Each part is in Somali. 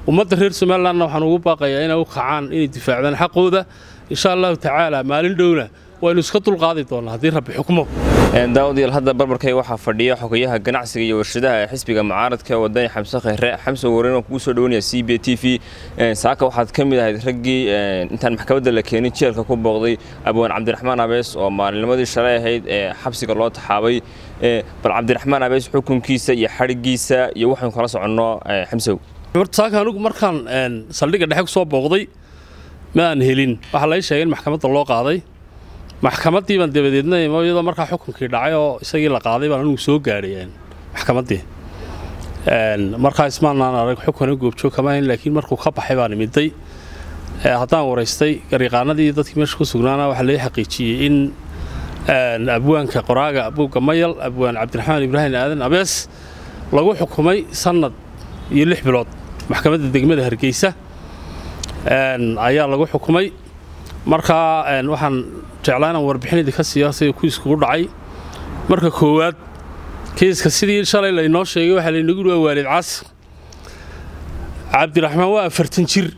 ummadda reer somalilandna waxaan ugu baaqayaa inay u kacaan inay difaacdaan xaqooda insha allahu tacaala maalin dhowna waynu iska dulqaadi doonnaa haddii rabbi xukmo daawadayaal hadda barbarkay waxaa fadhiya xogayaha ganacsiga iyo warshadaha ee xisbiga mucaaradka wadani xamse khayre xamse wareyn oo kugu soo dhawanaya c b t v saaka waxaad ka mid ahayd raggii intaan maxkamadda la keenin jeelka ku booqday abwaan cabdiraxmaan abees oo maalinnimadii shalay ahayd ee xabsiga loo taxaabay bal cabdiraxmaan abees xukunkiisa iyo xadhiggiisa iyo waxaynu kala soconno xamsow saaka anigu markaan saldhigga dhexe ku soo booqday ma aan helin waxaa lai sheegay in maxkamadda loo qaaday maxkamaddii baan dabadeedna iyadoo markaa xukunkii dhacay oo isagii la qaaday baan anigu soo gaadhay maxkamaddii markaa ismaanaan arag xukana goobjoog kama hayn laakiin markuu ka baxay baan imiday haddaan waraystay garyaqaanadii dadkii meesha ku sugnaana waxaa lai xaqiijiyey in abwaanka qoraaga buugga mayal abwaan cabdiraxmaan ibraahim aadan abees lagu xukumay sannad iyo lix bilood maxkamadda degmada hargeysa ayaa lagu xukumay markaa waxaan jeclaa inaan warbixin idinka siiyo sida kiiskugu dhacay marka koowaad kiiska sidii shalay laynoo sheegay waxaa laynagu yidhi waa waalid casr cabdiraxmaan waa afartan jir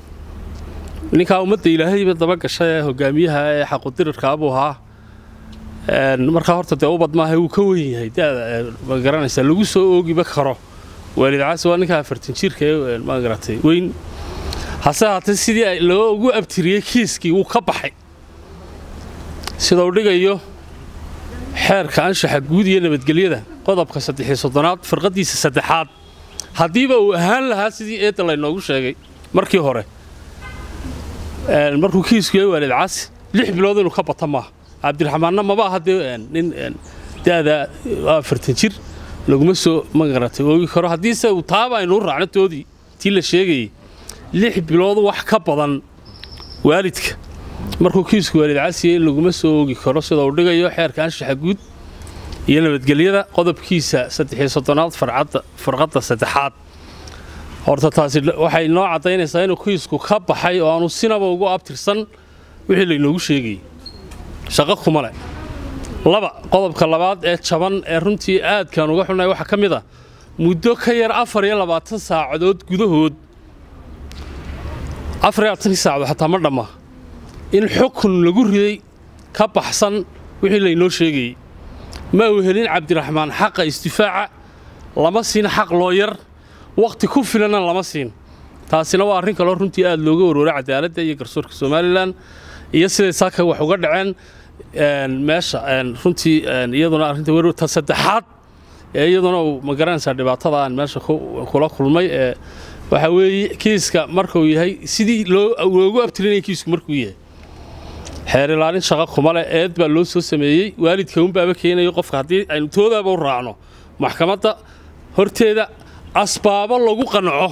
ninkaa ummadda ilaahayba daba gashay ee hogaamiyaha ee xaqudirirkaa buu ahaa markaa horta dee ubad maaha wuu ka weyn yahay dada ma garanaysaa lagu soo oogiba karo waalid casr waa ninkaa afartan jirka ee ma garatay weyn hase haatee sidii loo ugu abtiriyey kiiskii wuu ka baxay sida uu dhigayo xeerka anshaxa guud iyo nabadgelyada qodobka saddexiyo soddonaad firqaddiisa saddexaad haddiiba uu ahaan lahaa sidii eedda laynoogu sheegay markii hore markuu kiisku yahay waalid casi lix bilood inuu ka bata maaha cabdiraxmaanna maba aha dee nin da'da afartan jir laguma soo magaratay oogi karo haddiise uu taaba aynuu raacno toodii tii la sheegayey lix bilood wax ka badan waalidka markuu kiisku waalid casiya in laguma soo oogi karo sida uu dhigayo xeerka anshaxa guud iyo nabadgelyada qodobkiisa saddexiyo soddonaad farqadda saddexaad horta taasi waxay noo caddaynaysaa inuu kiisku ka baxay oo aanu sinaba ugu abtirsan wixii laynoogu sheegayey shaqo kuma leh laba qodobka labaad ee jaban ee runtii aadkaan uga xunay waxaa ka mid a muddo ka yar afar iyo labaatan saacadood gudahood afar iyo labaatankii saacdood xataa ma dhamma in xukun lagu riday ka baxsan wixii laynoo sheegayey ma uu helin cabdiraxmaan xaqa isdifaaca lama siin xaq looyar wakhti ku filanna lama siin taasina waa arrin kaloo runtii aad looga warwaray cadaaladda iyo garsoorka somalilan iyo siday saaka wax uga dhaceen meesha runtii iyaduna arrinta werwarta saddexaad ee iyaduna uu ma garanaysaa dhibaatada aan meesha kula kulmay ee waxaa weeye kiiska markuu yahay sidii loogu abtirinaya kiisku markuu yahay xeer ilaalin shaqo kuma leh eed baa loo soo sameeyey waalidka unbaaba keenayo qofka haddii aynu toodaaba u raacno maxkamadda horteeda asbaabo lagu qanco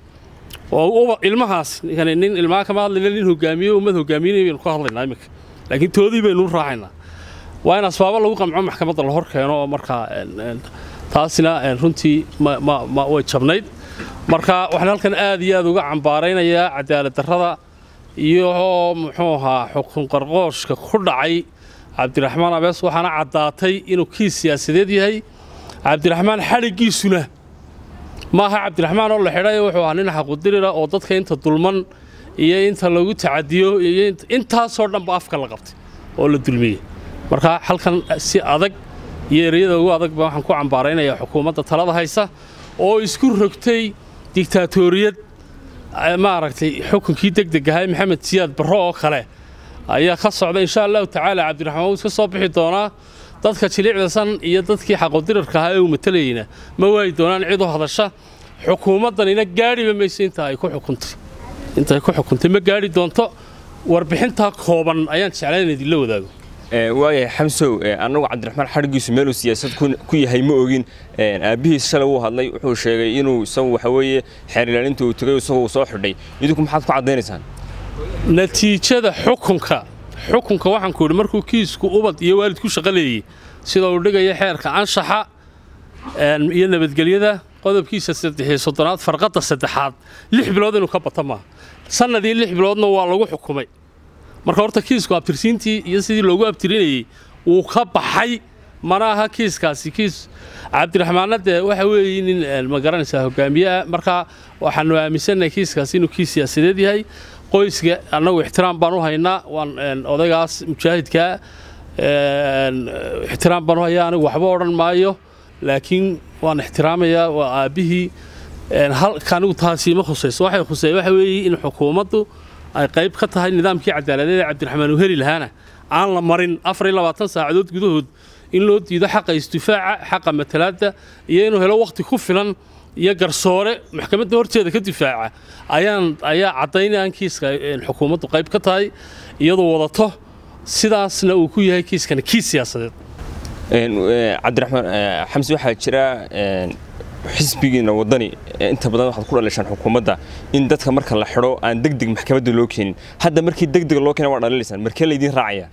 oo ilmahaas nin ilmaha kama hadlayna nin hogaamiye ummad hogaamiynaya baynu ka hadlaynaa iminka laakiin toodii baynu u raacaynaa waa in asbaabo lagu qanco maxkamadda la hor keeno oo markaa taasina runtii way jabnayd marka waxaan halkan aad iyo aad uga cambaaraynayaa cadaalad darrada iyo muxuu ahaa xukun qarqooshka ku dhacay cabdiraxmaan abees waxaana caddaatay inuu kiis siyaasadeed yahay cabdiraxmaan xadhiggiisuna maaha cabdiraxmaan oo la xidhay wuxuu ahaa nin xaqudirira oo dadka inta dulman iyo inta lagu tacadiyo iyo intaasoo dhanba afka la qabtay oo la dulmiyey marka halkan si adag iyo ereyada ugu adagba waxaan ku cambaaraynayaa xukuumadda talada haysa oo isku rogtay digtaatoriyad maaragtay xukunkii degdeg ahay maxamed siyaad barro oo kale ayaa ka socda insha allahu tacaala cabdiraxmaan wuu iska soo bixi doonaa dadka jilicdasan iyo dadkii xaqodirarka ahaa ee uu matalayeyna ma waayi doonaan cid u hadasha xukuumaddanina gaadhiba mayso inta ay ku xukuntay inta ay ku xukuntay ma gaadhi doonto warbixintaa kooban ayaan jeclaa in idinla wadaago waayahay xamsow annagu cabdiraxmaan xadhiggiisu meeluu siyaasad ku yahay ma ogin aabbihiis shalay wuu hadlay wuxuu sheegay inuu isagu waxa weeye xeer ilaalinta uu tegay isagu uu soo xidhay idinku maxaad ku caddaynaysaan natiijada xukunka xukunka waxaan ku idhi markuu kiisku ubad iyo waalid ku shaqo leeyey sida uu dhigaya xeerka anshaxa iyo nabadgelyada qodobkiisa saddexiyo soddonaad farqadda saddexaad lix bilood inuu ka bata maaha sannadii lix biloodna waa lagu xukumay marka horta kiisku abtirsiintii iyo sidii loogu abtirinayey wuu ka baxay mana aha kiiskaasi kiis cabdiraxmaanna dee waxa weeye nin ma garanaysaa hogaamiyeah marka waxaanu aaminsannahay kiiskaasi inuu kiis siyaasadeed yahay qoyska annagu ixtiraam baan u haynaa waan odaygaas mujaahidkaa ixtiraam baan u hayaa anigu waxba odhan maayo laakiin waan ixtiraamayaa waa aabbihii halka anigu taasi ma khusayso waxay khusey waxa weeye in xukuumaddu ay qayb ka tahay nidaamkii cadaaladeed ee cabdiraxmaan uu heli lahaana aan la marin afar iyo labaatan saacadood gudahood in loo diido xaqa isdifaaca xaqa matalaadda iyo inuu helo wakhti ku filan iyo garsoore maxkamadda horteeda ka difaaca ayaan ayaa caddaynayaan kiiska xukuumaddu qayb ka tahay iyadoo wadato sidaasna uu ku yahay kiiskani kiis siyaasadeed cabdiraxmaan xamsi waxaa jira xisbigiina waddani inta badan waxaad ku dhalishaan xukuumadda in dadka marka la xidho aan deg deg maxkamadda loo keenin hadda markii deg deg loo keena waa dhalilaysaan markee laydiin raacaya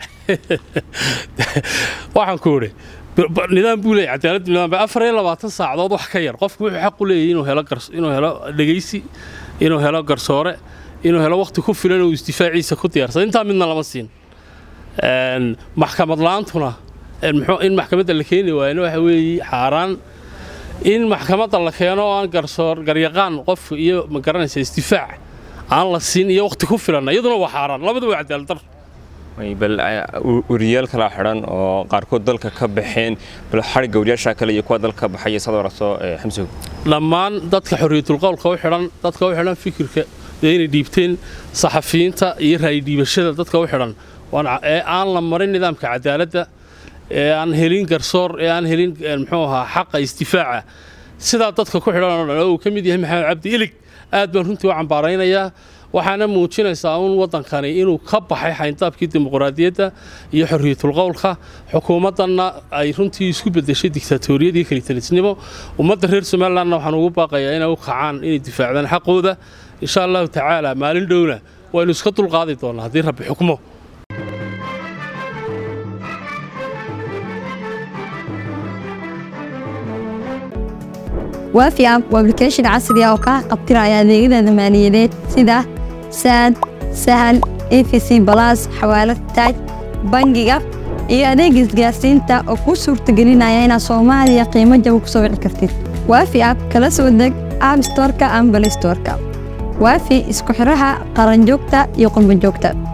waxaan ku idhi nidaam buu leeyahy cadaaladdu nidaam afar iyo labaatan saacadood wax ka yar qofku wuxuu xaq u leeyahay inuu helo inuu helo dhegaysi inuu helo garsoore inuu helo wakhti ku filan oo isdifaaciisa ku diyaarsado intaa midna lama siin maxkamad la-aantuna in maxkamadda la keeni waayana waxa weeye xaaraan in maxkamadda la keeno oo aan garsoor garyaqaan qof iyo ma garanaysa isdifaac aan la siin iyo wakhti ku filan iyaduna waa xaaraan labaduba waa cadaalad dar bal wariyaal kalaa xidhan oo qaarkood dalka ka baxeen bal xadhigga wariyaasha kale iyo kuwa dalka baxay sad waraso xamsow dhammaan dadka xorriyatulqowlka u xidhan dadka u xidhan fikirka dee inay dhiibteen saxafiyiinta iyo raayi dhiibashada dadka u xidhan ee aan la marin nidaamka cadaaladda ee aan helin garsoor ee aan helin muxuu ahaa xaqa isdifaaca sidaa dadka ku xidhan oo dhan oo uu ka mid yahay maxamed cabdi ilig aad baan runtii u cambaaraynayaa waxaana muujinaysaa uun waddankani inuu ka baxay xayndaabkii dimuqraadiyadda iyo xorriyatulqowlka xukuumaddanna ay runtii isku beddeshay diktaatoriyad iyo kelitalisnimo ummadda reer somalilandna waxaan ugu baaqayaa inay u kacaan inay difaacdaan xaqooda insha allahu tacaala maalin dhowna waynu iska dulqaadi doonnaa haddii rabbi xukmo waafi app waa application casri ah oo kaa qabtiraya adeegyada maaliyadeed sida saad sahal efc balas xawaalad taaj bangiga iyo adeega isgaarsiinta oo kuu suurtagelinaya inaad soomaaliya qiimo jaba ku soo wici kartid waafi app kala soo deg app storka ama balay storka waafi isku xidhaha qaranjoogta iyo qurbanjoogta